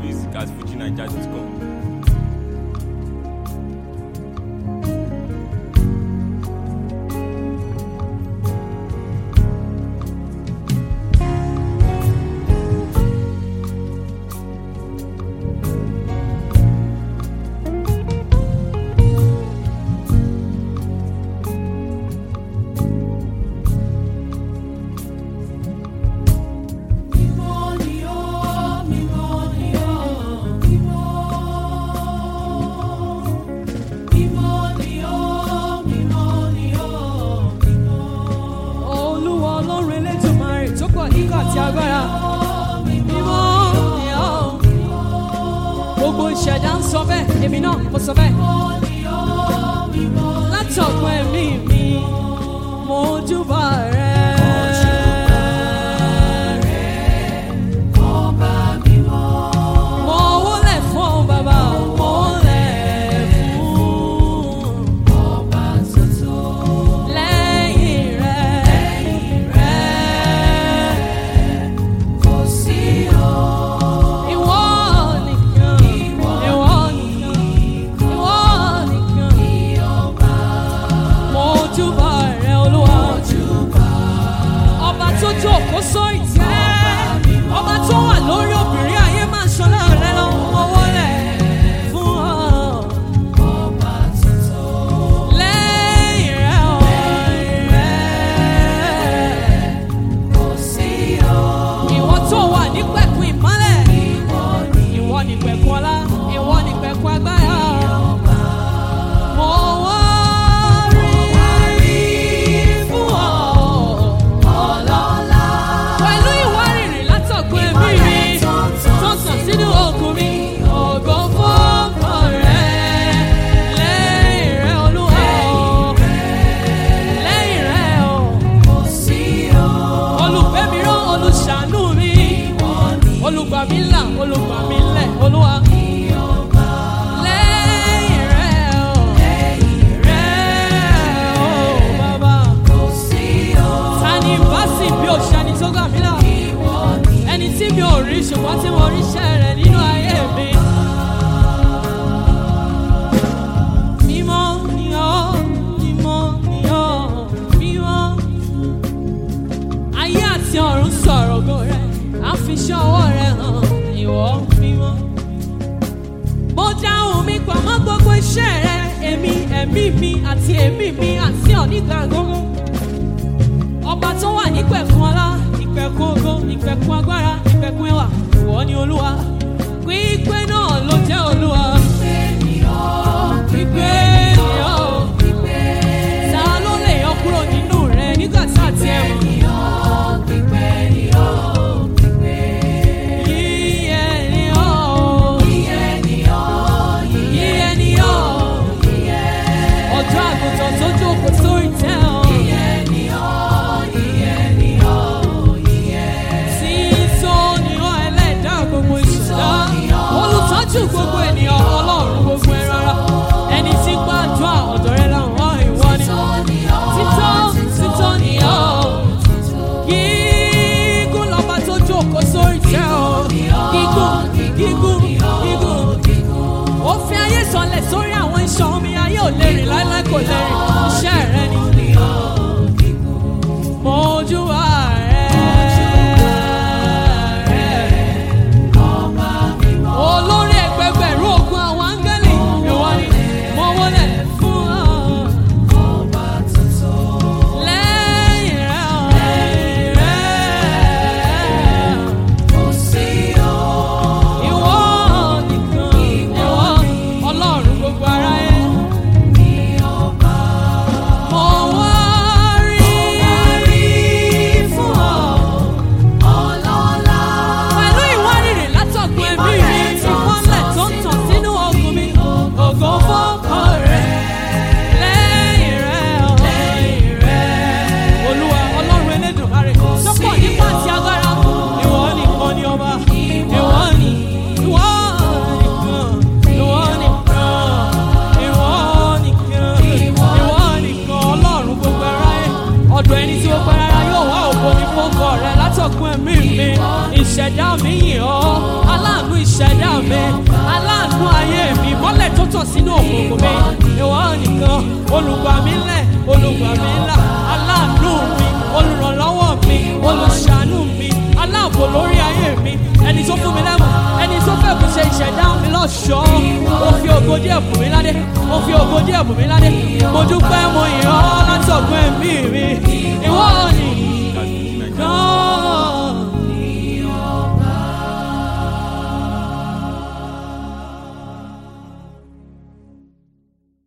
music at fujinaija.com. Mímọ́ ni ọ́, mímọ́ ni ọ́, mímọ́. Mímọ́ ni ọ́, mímọ́ ni ọ́, mímọ́. Olúwa ọlọ́run elétùmarè tó pọ̀ nígbà tí agbára mímọ́ ni ọ́. Gbogbo ìṣẹ̀dá ń sọ bẹ́ẹ̀, èmi náà mo sọ bẹ́ẹ̀. Látọ̀gbọ́n ẹ̀mí mi, mo júbà rẹ̀. Ọba mímọ́, Mo wólẹ̀ fún ọ bàbá, mo wólẹ̀ fún ọba tuntun. lẹ́yìn rẹ̀. Kò sí ọ́, Ìwọ nìkan, ìwọ nìkan, ìwọ nìkan. ọba Mo júbà rẹ Olúwa. Ọba tó jókòó sórí ìtẹ́. Ọba tó wà lórí obìnrin ayé máa ń ṣọlá rẹ lọ. Mo wọlé fún ọ. ọba tuntun. Lẹ́yìn rẹ̀ ọ̀ rẹ̀. Kò sí ọ́, Ìwọ tó wà ní pẹ̀kun ìmọ́lẹ̀. ìwọ ni Ìwọ ni pẹ̀kun ọlá. Ìwọ ni pẹ̀kun agbára. Mo wá rí fún ọ. ọlọ́lá. pẹ̀lú ìwárìrì látọ̀gbọ́n ẹ̀mí mi tó sàn sínú okùn mi ògo fọ́ọ̀kọ rẹ̀ lẹ́yìn rẹ̀ olúwa o lẹ́yìn rẹ̀ o Kò sí ọ́, olùgbé mi rán olùṣàánú mi olùgbà mi là olùgbà mi lẹ̀ olúwa lẹ́yìn rẹ̀ o rẹ̀ o bàbá kò sí ọ́, ta ni bá sì bí òṣèlú tó gbà mí là ẹni tí mi ò rí ṣùgbọ́n tí mo rí iṣẹ́ rẹ̀ nínú ayé mi. Mímọ́ ni ọ́, mímọ́ ni ọ́, mímọ́. Ayé àti ọ̀run sọ̀rọ̀ ògo rẹ̀, à ń fi iṣẹ́ ọwọ́ rẹ̀ hàn ìwọ mímọ́. Mo dáhùn mi pamọ́ gbogbo iṣẹ́ rẹ̀, èmi, ẹ̀mí mi àti èmi mi àti ọ̀nígbà gbogbo ọba tó wà nípẹ̀kun ọlá ìpẹ̀kun ògo ìpẹ̀kun agbára ìpẹ̀kun ẹwà ìwọ ni olúwa pípé náà ló jẹ́ olúwa pípé ni ọ́ ta ló lè yọ kúrò nínú rẹ nígbà tá a ti ẹ̀ mọ̀ yíyẹ ni ọ́ yíyẹ ni ọ́ ọjọ́ àgùntàn tó jókòó sórí tẹ́ ọ́. Sísọ ni ọ́ ẹlẹ́dàá gbogbo ìṣẹ̀dá. Olùtọ́jú gbogbo ènìyàn ọlọ́run gbogbo ẹran ara. Ẹni tí gbàdúrà ọ̀dọ̀ rẹ làwọn ìwọ ni. Títọ́ títọ́ ni ọ́. Gígùn lọ́ba tó jókòó sórí tẹ́ ọ. Gígùn gígùn gígùn. Ó fi ayé sọlẹ̀ sórí àwọn iṣan omi ayé ò lè rìn láíláí kò lè rìn. Iṣẹ́ rẹ ni. Mojú wa rẹ̀. Olórí ẹgbẹgbẹ̀rún ogun àwọn áńgẹ́lì ìwọ ni mo wọlé fún ọ. Lẹ́yìn rẹ̀ ọ̀ lẹ́yìn rẹ̀. Ìwọ nìkan ìwọ ọlọ́run gbogbo aráyé. Mo wá rí fún ọ. Pẹ̀lú ìwárìrì látọ̀gbọ́n ẹ̀mí mi, ìmọ́lẹ̀ tó ń tàn sínú ọkùn mi, ògo fọ́kọ rẹ̀. Lẹ́yìn rẹ̀ ọ̀ lẹ́yìn rẹ̀. Olúwa ọlọ́run elédùnmarè tó pọ̀ nípa ti agbára. Ìwọ nìkan ni ọba. Ìwọ ni ìwọ nìkan. Ìwọ nìkan. Ìwọ nìkan. Ìwọ nìkan ọlọ́run gbogbo aráyé. Ọ̀dọ̀ ẹni tí ó pẹ́ rárá yóò wá ògo ní fọ́kọ rẹ̀ látọ̀ látọ̀kùn ẹ̀mí mi ìṣẹ̀dá mi yìn ọ́ aláàánú ìṣẹ̀dá mi aláàánú ayé mi mọ́lẹ̀ tó tàn sínú òkùnkùn mi ìwọ nìkan olùgbà mi lẹ̀ olùgbà mi là aláàánú mi olùrànlọ́wọ́ mi olùṣàánú mi aláàbò lórí ayé mi ẹni tó fún mi lẹ́mọ̀ ẹni tó fẹ́ kù ṣe ìṣẹ̀dá mi lọ́ṣọ̀ọ́ mo fi ògo díẹ̀ bù mí ládé mo fi ògo díẹ̀ bù mí ládé mo dúpẹ́ mo yìn ọ́